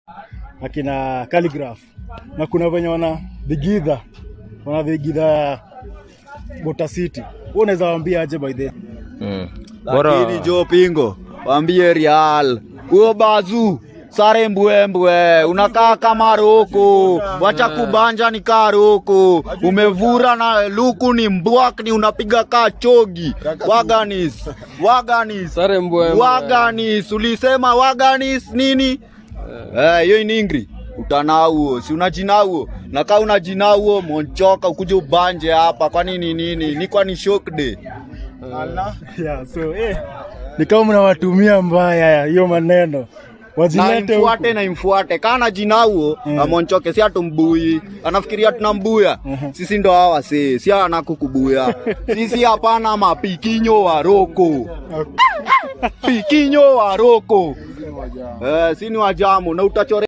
akina Calligraph na kuna venye wana vigidha wana vigidha Bota City. Wewe unaweza waambia aje by the way? Mm. lakini jo pingo wambie Real huyo bazu sare mbwembwe unakaa kama roko wacha kubanja ni kaa roko umevura na luku ni mbwakni unapiga kaa chogi waganis waganis Sare mbwembwe. waganis ulisema waganis nini Eh, hiyo ni ingri utanauo si unajinauo na kaa unajinauo monchoka ukuje ubanje hapa kwani ni nini ni kwani shokde Yeah, so eh, ni kama mnawatumia mbaya hiyo maneno na wajilete imfuate huku. na imfuate kana jinauo Mm. amonchoke si atumbui anafikiria tunambuya sisi ndo hawa si si anakukubuya sisi hapana mapikinyo wa roko pikinyo wa roko eh, si ni wajamu na utachore